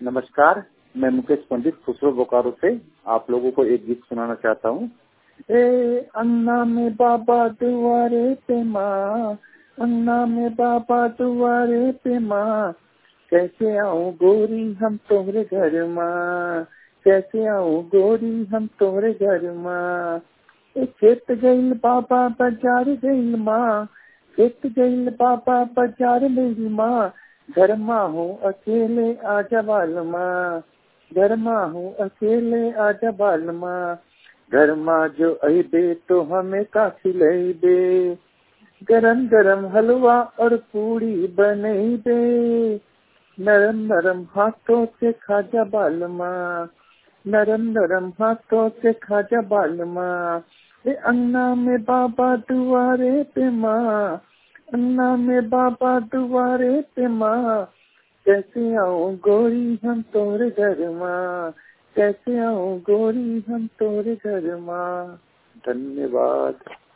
नमस्कार मैं मुकेश पंडित खुसरो बोकारो से आप लोगों को एक गीत सुनाना चाहता हूँ ए अन्ना में बाबा दुआरे पे माँ अन्ना में बाबा दुआरे पे माँ कैसे आऊँ गोरी हम तोहरे घर माँ कैसे आऊँ गोरी हम तोहरे घर माँ ए खेत गईल बाबा बाजार गईल माँ खेत गईल बाबा बाजार मेरी माँ घर माँ हूँ अकेले आजा बाल माँ घर माँ हूँ अकेले आजा बाल माँ घर माँ जो अबे तो हमें का खिलेबे गरम गरम हलवा और पूरी बनेबे नरम नरम हाथों से खाजा बाल माँ नरम नरम हाथों से खाजा बाल माँ अन्ना में बाबा दुआरे पे माँ अन्ना में बाबा दुआरे पे माँ कैसे आऊँ गोरी हम तोरे घर माँ कैसे आऊँ गोरी हम तोरे घर माँ धन्यवाद